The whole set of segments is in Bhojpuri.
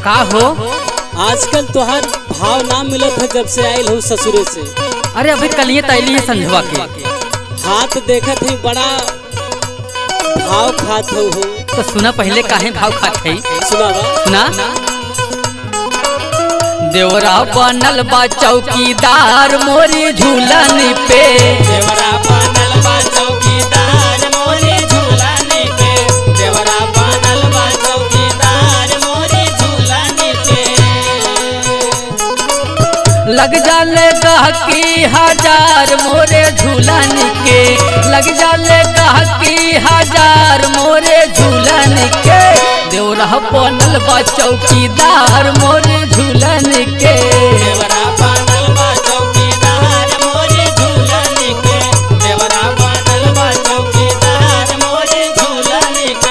का हो आजकल तोहार भाव ना मिलत है जब से आयल हूँ ससुरे से अरे अभी कलिए तैली है संझवा के हाथ देखत ही बड़ा भाव खात हो हो तो सुना पहले काहे भाव खात है सुनावा सुना देवरा बनल बा चौकीदार मोरी झूलन पे देवरा बनल बा चौकीदार मोरे झूलाने पे देवरा बनल बा चौकीदार मोरे झूलाने पे लग जाले गहकी हजार मोरे झूलन के लग जाले गहकी हजार मोरे झूलन के देवरा बनल बा चौकीदार मोरे झूलन के देवरा बनल बा चौकीदार मोरे झूलाने पे देवरा बनल बा चौकीदार मोरे झूलाने पे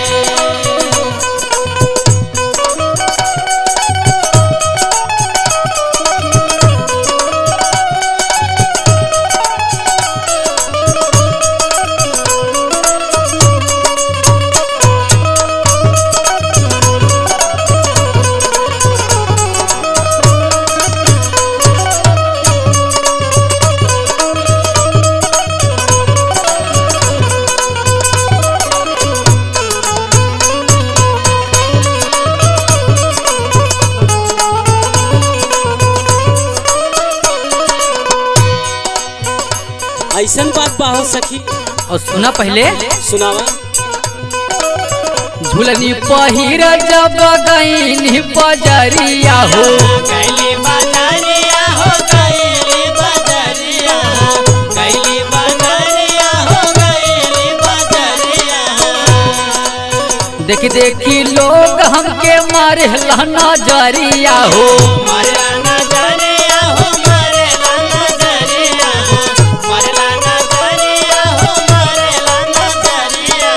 ऐसन बात बा हो सखी और सुना पहले सुनावा झूलनी पहिर जब गईनी बजरिया हो कैली बाजारिया हो कैली बाजारिया कैली बाजारिया हो कैली बाजारिया देखी देखी लोग हमके मारे नजरिया हो मरला नजरिया हो मरला नजरिया मरला नजरिया हो मरला नजरिया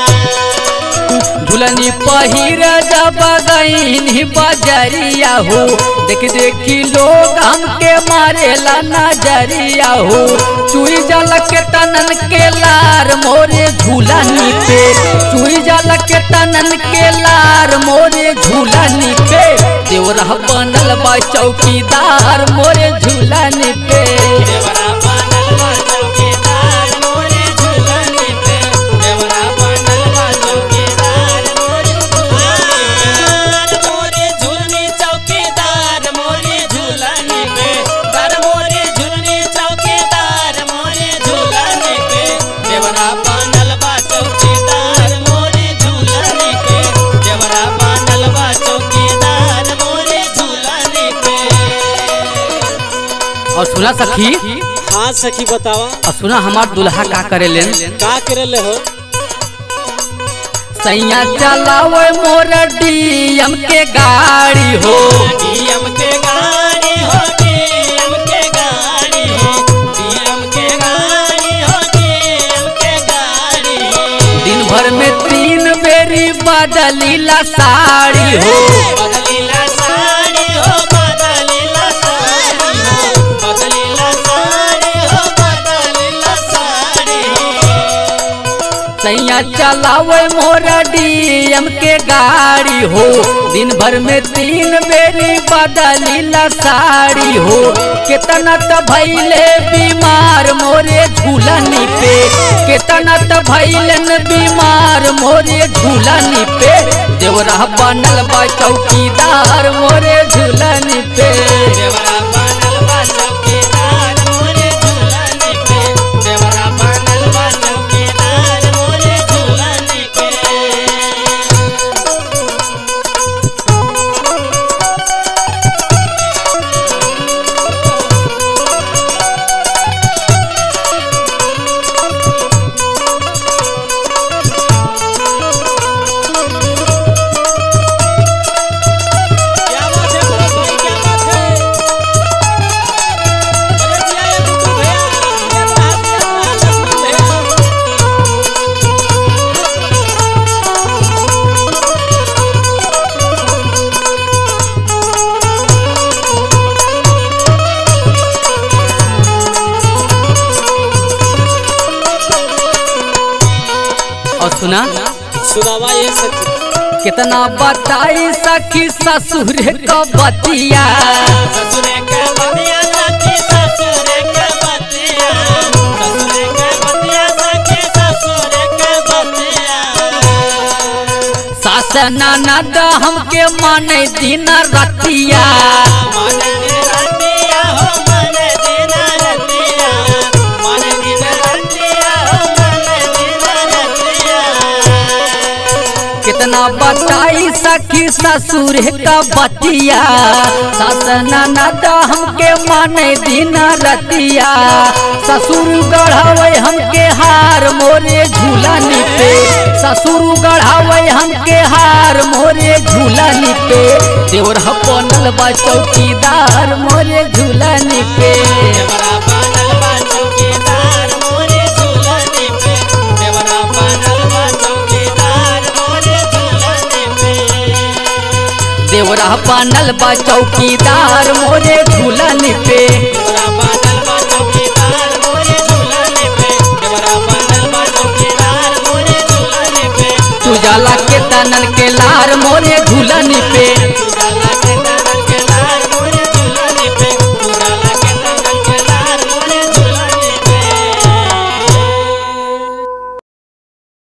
झूलनी पहिर जब गईनी बजरिया हो देख देखी लोग हमके मारेला नजरिया हो चुई जल के तनन के लार मोरे झूलनी पे चुई जल के तनन के लार मोरे झूलनी पे देवरा बनल बा चौकीदार मोरे झूलनी पे देवरा बनल बा चौकीदार मोरे झूलनी पे देवरा बनल बा चौकीदार मोरे झूलनी मोरे झूलनी चौकीदार मोरे झूलनी पे दर मोरे झूलनी चौकीदार मोरे झूलनी पे देवरा बनल बा चौकीदार मोरे झूलनी पे देवरा बनल बा चौकीदार मोरे झूलनी पे और सुना सखी हाँ सखी बतावा और सुना हमार दुल्हा का करेलेन का करले हो सैया चलावे मोर डीएम के गाड़ी हो डीएम के गाड़ी हो डीएम के गाड़ी हो डीएम के गाड़ी हो डीएम के गाड़ी दिन भर में तीन बेरी बदलीला साड़ी हो बदलीला साड़ी हो बदलीला साड़ी हो बदलीला साड़ी हो बदलीला साड़ी हो सैया चलावे मोर डीएम के गाड़ी हो दिन भर में तीन बेरी बदलीला साड़ी हो कितना त भैले बीमार मोरे झूलनी पे कितना त भैलन बीमार मोरे झूलनी पे देवरा बनल बा चौकीदार मोरे झूलनी पे देवरा बनल बा चौकीदार मोरे झूलनी पे देवरा बनल बा चौकीदार मोरे झूलनी पे क्या बात है बड़े भाई क्या बात है अरे जिया ये बिट्टू भैया ये रहा ये रहा लक्ष्मण भैया और सुना सुनावा ये सखी कितना बताई सखी ससुर का बतिया ससुरे के बतिया सखी ससुरे के बतिया ससुरे के बतिया सखी ससुरे के बतिया सास ननद हमके माने दिन रतिया मन दिन रतिया हो मन दिन रतिया मन दिन रतिया हो मन दिन रतिया कितना बताई सखी ससुर का बतिया सास ननद हमके माने दिन रतिया ससुर गढ़ावे हमके हार मोरे झूलन पे ससुर गढ़ावे हमके हार मोरे झूलन पे देवर बनल बा चौकीदार मोरे झूलन पे देवरा बनल बा चौकीदार मोरे झूलने पे देवरा बनल बा चौकीदार मोरे झूलने पे देवरा बनल बा चौकीदार मोरे झूलन पे देवरा